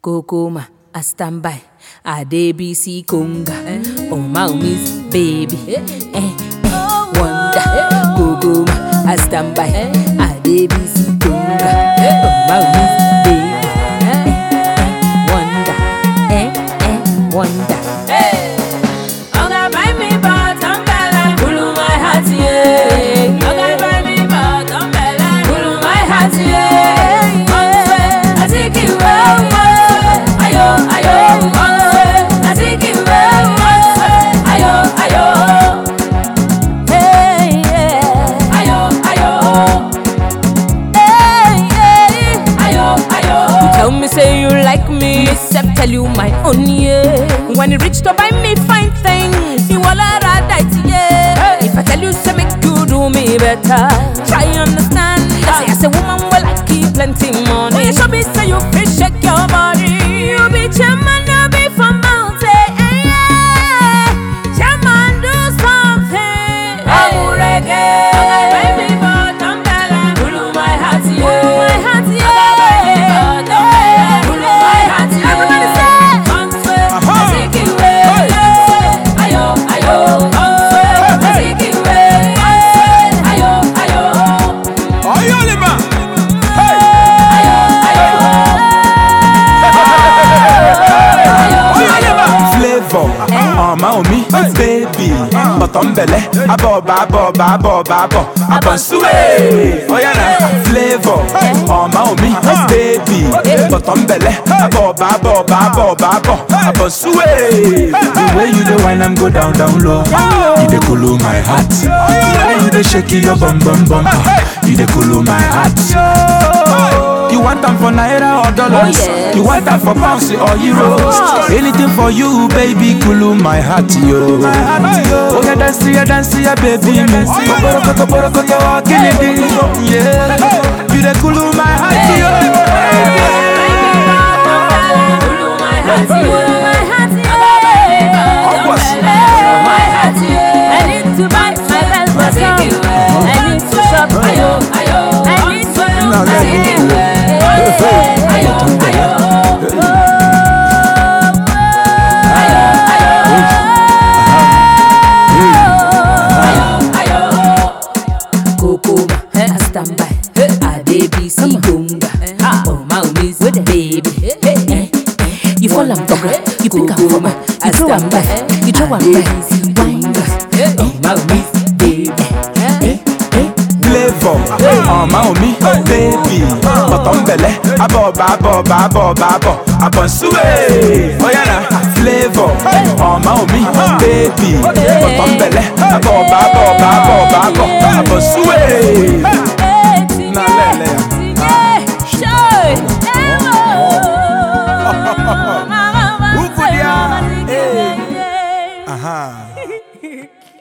Kokoma, I stand by. I DBC Conga. Oh, my miss baby. Eh, eh, wonder. Kokoma, I stand by. I DBC Conga. Oh, my miss baby. Eh, eh, wonder. Eh, eh, wonder. Oga buy me bottom bella, kulu my heart yeah. Oga buy me bottom bella, kulu my heart yeah. Onse, I take it well, onse, ayo ayo. Onse, I take it well, onse, ayo ayo. Hey yeah, ayo ayo. Hey yeah, ayo ayo. You tell me say you like me, except tell you my own yeah. When it reach to buy me fine things, you all are right yeah. If I tell you say make you do me better, try understand. I say as a woman well I keep plenty money. When you show me say you fit shake your body, you be chairman, you be from mountain. eh, yeah. Chairman do something. I'm reggae. Baby, but I'm better. Pull my heart, yeah. Pull my heart, yeah. Pull my heart, yeah. Everybody say. Aha. I take it away. Ayo, ayo. I take it away. Ayo, ayo. Oyolima. Ayo, ayo. Oyolima. Flavor, ọmọ omi, baby, bọ̀tọ̀ ń bẹ̀lẹ̀, abọ̀ ọba abọ̀ ọba abọ̀ ọba abọ̀, abọ̀ nsúwé. Oyana, flavor, ọmọ omi, baby, bọ̀tọ̀ ń bẹ̀lẹ̀, abọ̀ ọba abọ̀ ọba abọ̀ ọba abọ̀, abọ̀ nsúwé. The way you dey whine am go down down low, you dey kolo my heart. The way you dey shake your bum bum bum, you dey kolo my heart. You want am for naira or dollars? Oh, yes. You want am for pounds or euros? Anything for you, baby, cool my heart, yo. Oh, yeah, dance, yeah, dance, yeah, baby. Borokoto, borokoto, killing Yeah, you the cool my heart, yo. Kokoma, I stand by. I DBC Gunga. Oh, my miss baby. Eh, eh. You fall and talk, you pick up from you throw am back, you throw am back. Wind up. Oh, my miss baby. Eh, eh. Flavor, ọmọ omi, baby, bọ̀tọ̀ ń bẹ̀lẹ̀, abọ̀ ọba abọ̀ ọba abọ̀ ọba abọ̀, abọ̀ nsúwé. Oyana, flavor, ọmọ omi, baby, bọ̀tọ̀ ń bẹ̀lẹ̀, abọ̀ ọba abọ̀ ọba abọ̀ ọba abọ̀, abọ̀ nsúwé. Na lele. Ufudia. Aha.